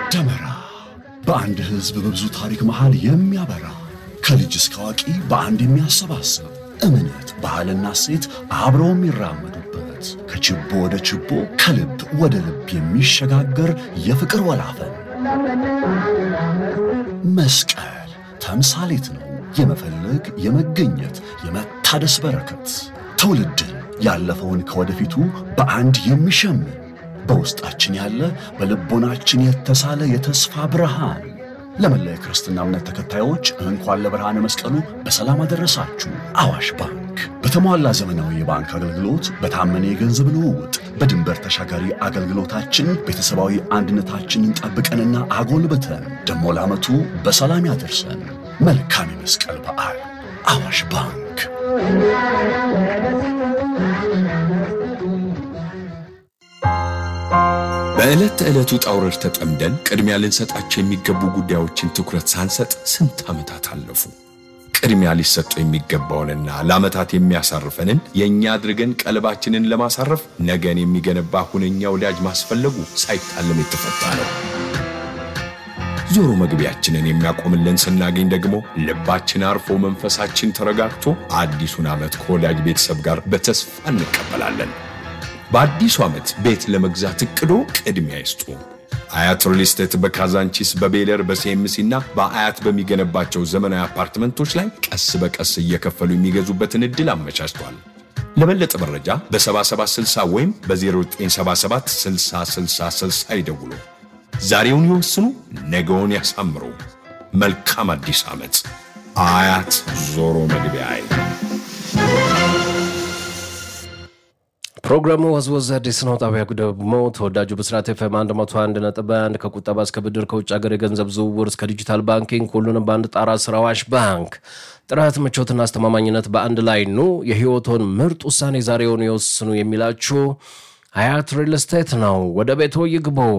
ደመራ በአንድ ሕዝብ በብዙ ታሪክ መሃል የሚያበራ ከልጅ እስከ አዋቂ በአንድ የሚያሰባስብ እምነት፣ ባህልና እሴት አብረው የሚራመዱበት ከችቦ ወደ ችቦ ከልብ ወደ ልብ የሚሸጋገር የፍቅር ወላፈን መስቀል ተምሳሌት ነው። የመፈለግ የመገኘት የመታደስ በረከት ትውልድን ያለፈውን ከወደፊቱ በአንድ የሚሸምን በውስጣችን ያለ በልቦናችን የተሳለ የተስፋ ብርሃን። ለመላ የክርስትና እምነት ተከታዮች እንኳን ለብርሃነ መስቀሉ በሰላም አደረሳችሁ። አዋሽ ባንክ በተሟላ ዘመናዊ የባንክ አገልግሎት፣ በታመነ የገንዘብ ልውውጥ፣ በድንበር ተሻጋሪ አገልግሎታችን ቤተሰባዊ አንድነታችንን ጠብቀንና አጎልብተን ደሞ ለዓመቱ በሰላም ያደርሰን። መልካም የመስቀል በዓል። አዋሽ ባንክ በዕለት ተዕለት ውጣ ውረድ ተጠምደን ቅድሚያ ልንሰጣቸው የሚገቡ ጉዳዮችን ትኩረት ሳንሰጥ ስንት ዓመታት አለፉ። ቅድሚያ ሊሰጡ የሚገባውንና ለዓመታት የሚያሳርፈንን የእኛ አድርገን ቀልባችንን ለማሳረፍ ነገን የሚገነባ ሁነኛ ወዳጅ ማስፈለጉ ሳይታለም የተፈታ ነው። ዞሮ መግቢያችንን የሚያቆምልን ስናገኝ ደግሞ ልባችን አርፎ መንፈሳችን ተረጋግቶ አዲሱን ዓመት ከወዳጅ ቤተሰብ ጋር በተስፋ እንቀበላለን። በአዲሱ ዓመት ቤት ለመግዛት እቅዶ ቅድሚያ ይስጡ። አያት ሪል ስቴት በካዛንቺስ በቤለር በሲኤምሲ እና በአያት በሚገነባቸው ዘመናዊ አፓርትመንቶች ላይ ቀስ በቀስ እየከፈሉ የሚገዙበትን ዕድል አመቻችቷል። ለበለጠ መረጃ በ7760 ወይም በ0977 6060 ይደውሉ። ዛሬውን ይወስኑ፣ ነገውን ያሳምሩ። መልካም አዲስ ዓመት። አያት ዞሮ መግቢያ ፕሮግራሙ ወዝወዝ አዲስ ነው። ጣቢያ ደግሞ ተወዳጁ ብስራት ኤፍኤም 101 ነጥብ 1 ከቁጠባ እስከ ብድር ከውጭ ሀገር የገንዘብ ዝውውር እስከ ዲጂታል ባንኪንግ ሁሉንም በአንድ ጣራ ስር አዋሽ ባንክ ጥራት፣ ምቾትና አስተማማኝነት በአንድ ላይ ኑ። የህይወቶን ምርጥ ውሳኔ ዛሬውን ይወስኑ የሚላችሁ አያት ሪል ስቴት ነው። ወደ ቤቶ ይግቡ።